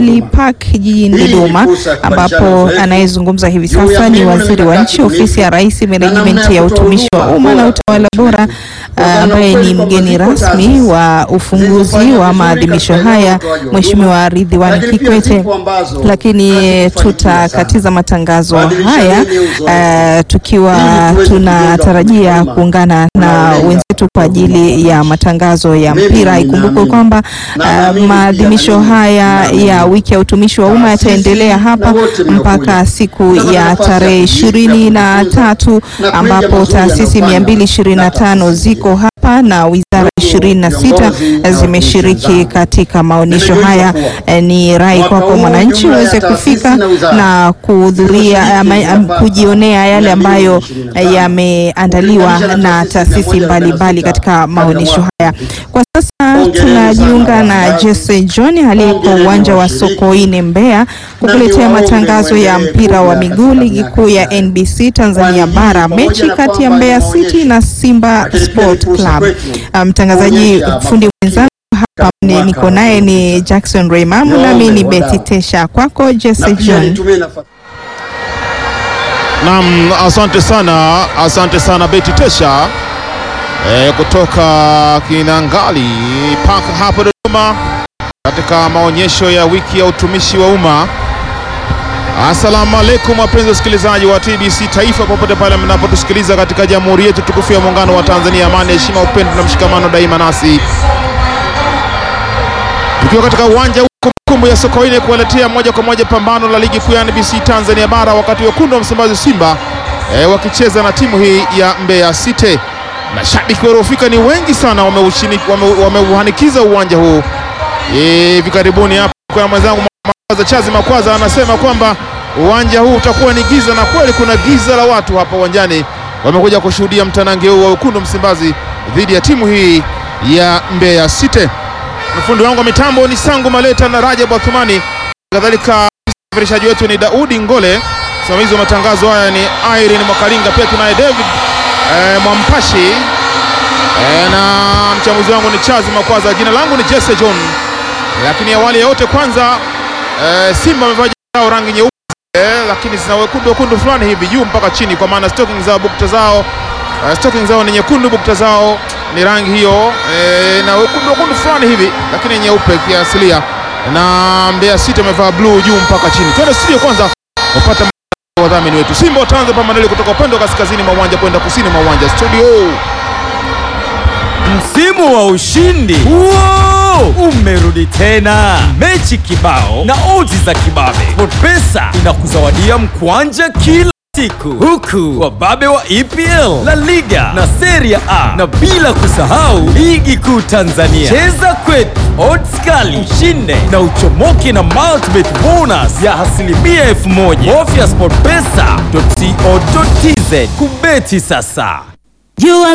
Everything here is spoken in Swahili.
Rally Park jijini Hii ni Dodoma, fursa ya kubadilishana ambapo uzoefu anayezungumza hivi juu ya sasa ni mbinu na waziri wa mikakati nchi ofisi bunifu ya Rais, na menejimenti namna ya ya kutoa utumishi wa huduma umma na bora utawala kwa bora, wananchi. ah, Kwa ambaye kweli ni kwamba mgeni ziko rasmi taasisi wa ufunguzi zilizofanya wa vizuri maadhimisho katika haya, utoaji wa huduma, Mheshimiwa Ridhiwani lakini pia Kikwete, zipo ambazo lakini hazikufanikiwa sana. tutakatiza matangazo Badilishana haya ile uzoefu. ah, tukiwa Ili tuweze tunatarajia kujenga kuungana na unaolenga wenzetu kwa ajili ya matangazo ya Mimi mpira. ninaamini Ikumbukwe kwamba na ah, naamini pia maadhimisho na mimi haya ninaamini ya wiki ya utumishi wa umma taasisi yataendelea na hapa wote mnaokuja. mpaka siku Mtapata ya nafasi ya tarehe kujifunza, ishirini na kujifunza, tatu na kuiga ambapo mazuri taasisi yanayofanywa mia mbili ishirini na na tano taasisi ziko hapa na wizara ishirini na sita viongozi na zimeshiriki watumishi katika maonyesho Nimejulisha haya. kuwa Eh, Ni rai mwaka kwako huu mwananchi jumla ya uweze taasisi kufika na wizara na kuhudhuria zilizoshiriki ama- am- zinapata kujionea yale ambayo 225 yameandaliwa ukilinganisha na na taasisi taasisi 146 mbalimbali katika katika maonyesho mwaka haya. uliopita. Kwa sasa Hongereni tunajiunga sana na waandazi. Jesse John aliyeko Hongereni uwanja wa washiriki. Sokoine Mbeya kukuletea niwaombe matangazo ya muendelee mpira wa kuja miguu katika ligi miaka kuu ya ijayo. NBC Tanzania Kwani hii Bara, pamoja mechi na kati ya kwamba Mbeya ni City maonyesho, na Simba lakini pia Sport ni fursa Club. kwetu Ah, Mtangazaji kuonyesha fundi mwenzangu hapa ni- mwaka niko naye ni Jackson Raymamu, Niombe nami ni wadau. Betty Tesha. Kwako Jesse na pia John. nitumie nafasi Naam, asante sana, asante sana Beti Tesha e, kutoka Kinangali Park hapo Dodoma katika maonyesho ya wiki ya utumishi wa umma. Assalamu alaikum wapenzi wasikilizaji wa TBC Taifa popote pale mnapotusikiliza katika jamhuri yetu tukufu ya muungano wa Tanzania, amani, heshima, upendo na mshikamano daima nasi tukiwa katika uwanja huu kumbukumbu ya Sokoine kuwaletea moja kwa moja pambano la ligi kuu ya NBC Tanzania Bara, wakati wekundu wa Msimbazi Simba e, wakicheza na timu hii ya Mbeya City. Mashabiki waliofika ni wengi sana, wameushini- wame- wameuhanikiza uwanja huu Eh, hivi karibuni hapa. Kwa mwenzangu Makwaza Chazi Makwaza anasema kwamba uwanja huu utakuwa ni giza, na kweli kuna giza la watu hapa uwanjani, wamekuja kushuhudia mtanange huu wa wekundu wa Msimbazi dhidi ya timu hii ya Mbeya City. Mfundi wangu wa mitambo ni Sangu Maleta na Rajab Athumani, kadhalika msafirishaji wetu ni Daudi Ngole, msimamizi wa matangazo haya ni Irene Mwakalinga, pia tunaye David eh, Mwampashi eh, na mchambuzi wangu ni Chazi Makwaza. Jina langu ni Jesse John, lakini awali ya yote kwanza eh, Simba wamevaa jezi zao rangi nyeupe eh, lakini zina wekundu wekundu fulani hivi juu mpaka chini, kwa maana stocking zao bukta zao uh, stocking zao ni nyekundu, bukta zao ni rangi hiyo eh, na wekundu wekundu fulani hivi, lakini nyeupe kiasilia, na Mbeya City wamevaa blue juu mpaka chini. Twende studio kwanza upata wadhamini wetu. Simba wataanza pambano kutoka upande wa kaskazini mwa uwanja kwenda kusini mwa uwanja. Studio Msimu wa ushindi Wow! umerudi tena, mechi kibao na odds za kibabe. SportPesa inakuzawadia mkwanja kila siku, huku wababe wa EPL, La Liga na Serie A, na bila kusahau ligi kuu Tanzania. Cheza kwetu, odds kali, ushinde na uchomoke na multibet bonus ya asilimia elfu moja. Bofya sportpesa.co.tz kubeti sasa. You are